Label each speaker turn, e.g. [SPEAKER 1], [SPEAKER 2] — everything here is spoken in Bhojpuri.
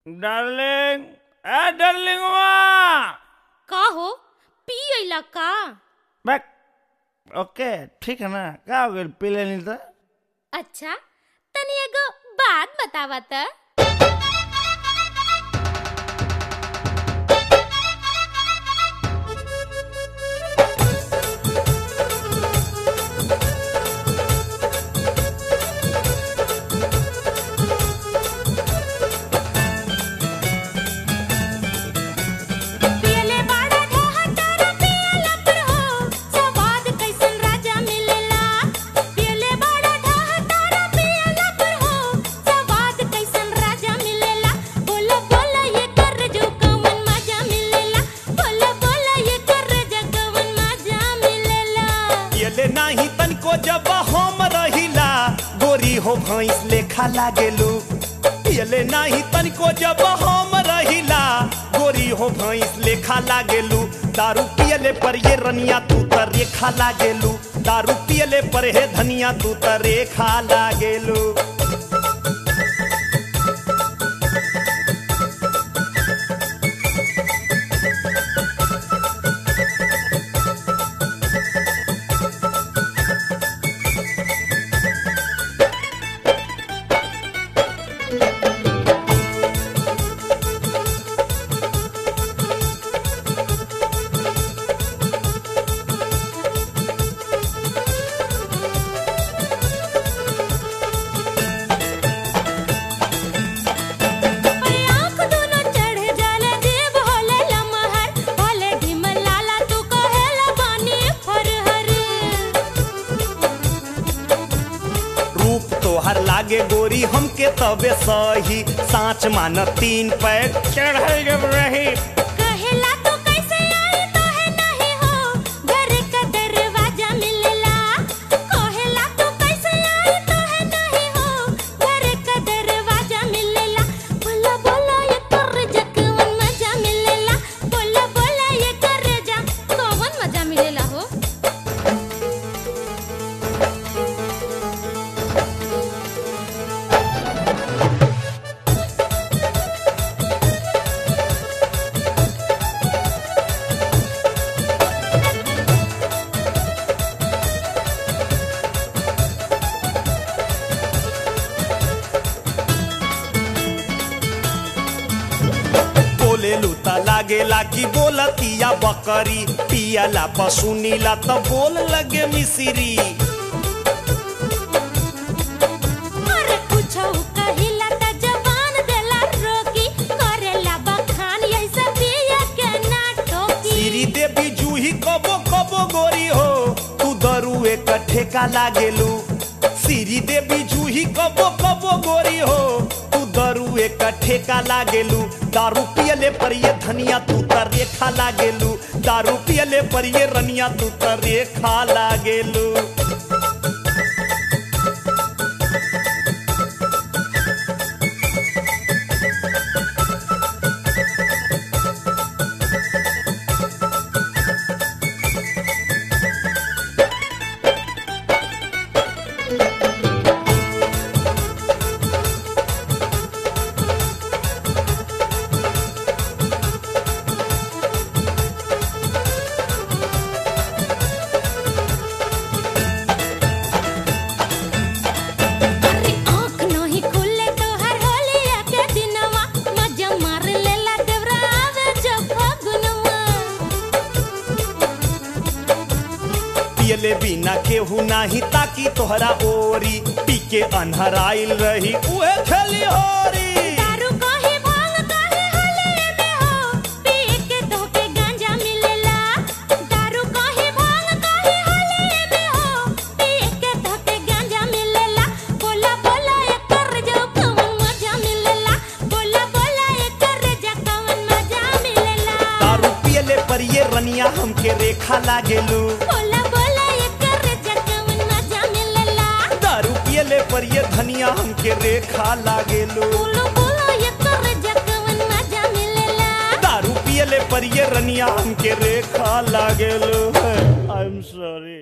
[SPEAKER 1] डार्लिंग ए डार्लिंग
[SPEAKER 2] का हो पी अइला का
[SPEAKER 1] बैक ओके ठीक है ना का हो गइल पी लेनी तो
[SPEAKER 2] अच्छा तनी एगो बात बतावा त पियले बाड़ा ढोहा तारा पियला पर हो स्वाद कैसन राजा मिलेला पियले बाड़ा ढोहा तारा पियला पर हो स्वाद कैसन राजा मिलेला बोला बोला ये कर जो कवन मजा मिलेला बोला बोला ये कर जो कवन मजा मिलेला
[SPEAKER 3] पियले नाही तनिको जब हम रहिला गोरी हो भैंस लेखा लागेलू पियले नाही तनिको जब हम रहिला गोरी हो भैंस लेखा लागेलू दारू पियले पर ये रनिया तू त रेखा लागेलू दारू पियले पर हे धनिया तू त रेखा लागेलू
[SPEAKER 2] पर आँख दोनों चढ़ जाला जीभ होले लमहर भले ढिमल लाला तू कहेला बानी फरहर
[SPEAKER 3] रूप तोहर लागे गोरी हमके तबे सही साँच मान तीन पैक
[SPEAKER 1] चढ़ाई जब रही
[SPEAKER 2] कहेला तू कैसे आई तो है नहीं हो घर का दरवाजा मिलेला कहेला तू कैसे आई तो है नहीं हो घर का दरवाजा मिलेला बोला बोला ये कर जा कवन मजा मिलेला बोला बोला ये कर जा कवन मजा मिलेला हो
[SPEAKER 3] बोले लूता लागेला कि बोलतिया बकरी पियला पसुनीला त बोल लगे मिसिरी
[SPEAKER 2] अरे कुछो कहिला त जवान देला रोकी करेला बखान यही सब दिया के ना ठोकी
[SPEAKER 3] सिरी देवी जूही कबो कबो गोरी हो तू दरुए कट्ठे का लागेलू सिरी देवी जूही कबो कबो गोरी हो तू दरुए कट्ठे का लागेलू दारू पियले पर ये धनिया तू त रेखा लागेलू दारू पियले पर ये रनिया तू त रेखा लागेलू
[SPEAKER 2] अरे आँख नहीं खुले तो हर होलिया के दिनवा मजा मार लेला देवरा आवे जब फगुनवा
[SPEAKER 3] पियले बिना केहू नाही ताकि तोहरा ओरी पी के अनहराइल रही उहे खेली होरी
[SPEAKER 2] दारू कहीं भांग कहीं होलिया में हो पिए के धोके गांजा मिलेला दारू कहीं भांग कहीं होलिया में हो पिए के धोके गांजा मिलेला बोला बोला ये कर जो कवन मजा मिलेला बोला बोला ये कर जो कवन मजा मिलेला
[SPEAKER 3] दारू पियले पर ये रनिया हमके रेखा लागेलू
[SPEAKER 2] बोला बोला ये कर जो कवन मजा मिलेला
[SPEAKER 3] दारू पियले पर ये धनिया हमके रेखा लागेलू
[SPEAKER 2] बोलो बोलो ये कर जो कवन मजा मिलेला
[SPEAKER 3] दारू पियले पर ये रनिया हमके रेखा लागेलू आई एम सॉरी